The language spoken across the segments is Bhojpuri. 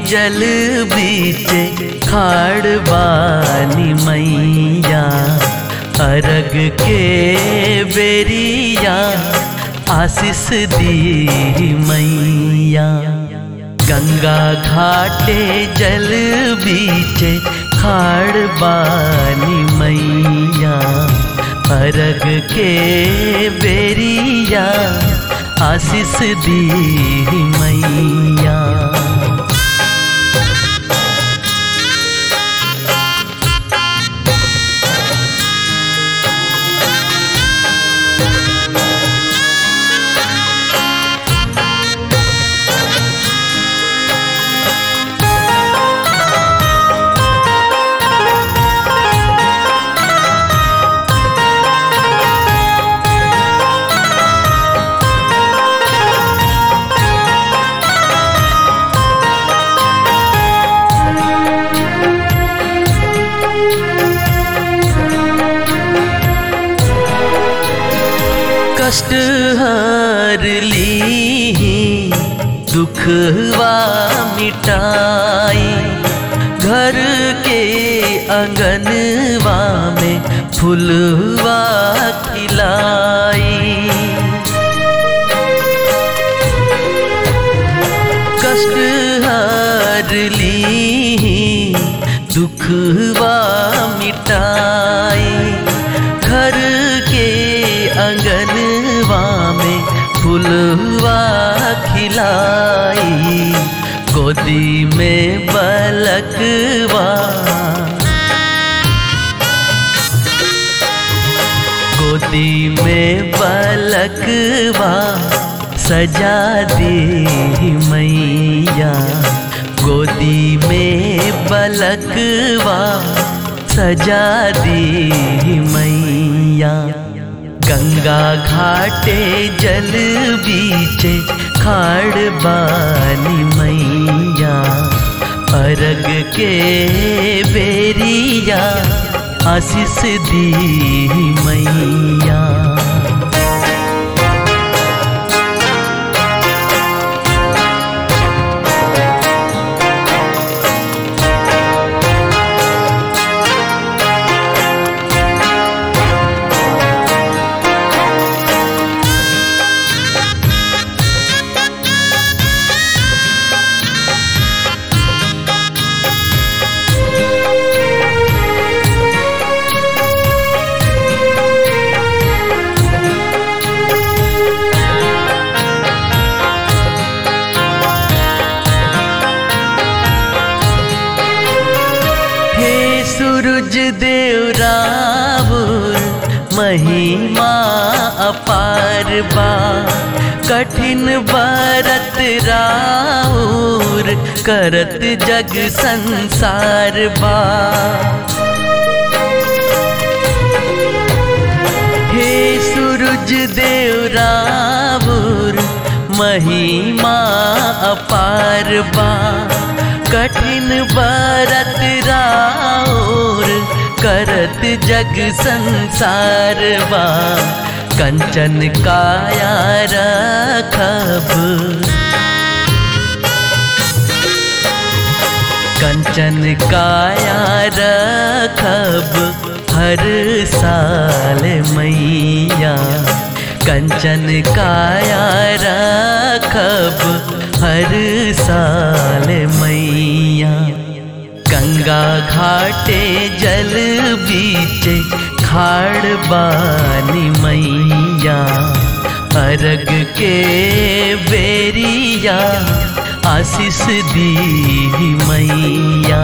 जल बीचे खाड़ बानी मैया अरग के बेरिया आशीष दी मैया गंगा घाटे जल बीचे खाड़ बानी मैया अरग के बेरिया आशीष दी मैया कष्ट हर ली दुखवा मिटाई घर के अंगनवा में फुलवा खिलाई कष्ट हर ली दुखवा मिटाई घर के अंगनवा में फुलवा खिलाई गोदी में बलकवा गोदी में बलकवा सजा दे मैया गोदी में बलकवा सजा दी मैया गंगा घाटे जल बीचे खाड़ बानी मैया अरग के बेरिया आशीष दी मैया हे सूरज देव रावुर महिमा अपार बा कठिन बरत राउर करत जग संसार बा हे सूरज देव रावुर महिमा अपार बा कठिन बरत राउर करत जग संसार बा कंचन काया रखब कंचन काया रखब हर साल मैया कंचन काया रखब हर साल मैया गंगा घाटे जल बीचे खाड़ बानी मैया अरग के बेरिया आशीष दी मैया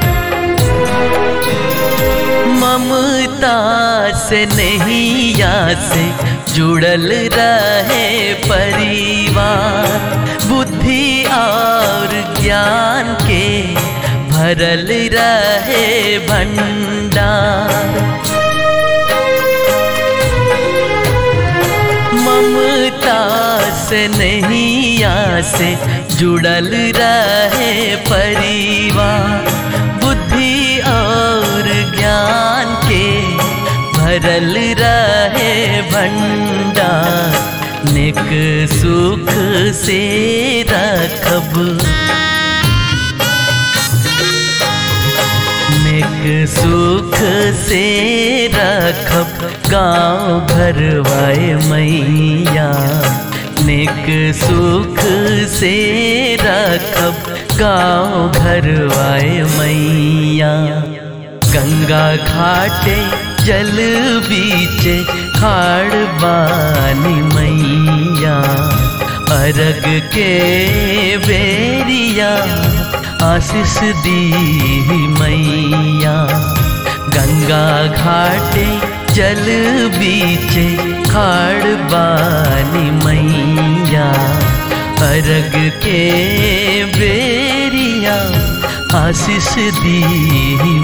ममता से नहीं या से जुड़ल रहे परिवार बुद्धि और ज्ञान के भरल रहे भंडार ममता से नैया से जुड़ल रहे परिवार बुद्धि और ज्ञान के भरल रहे भंडार निक सुख से रखब निक सुख से रखब गाँव घर वाए मैया निक सुख से रखब गाँव घर वाए मैया गंगा घाटे जल बीचे खाड़ बानी मैया अरग के बेरिया आशीष दी मैया गंगा घाटे जल बीचे खाड़ बानी मैया अरग के बेरिया आशीष दी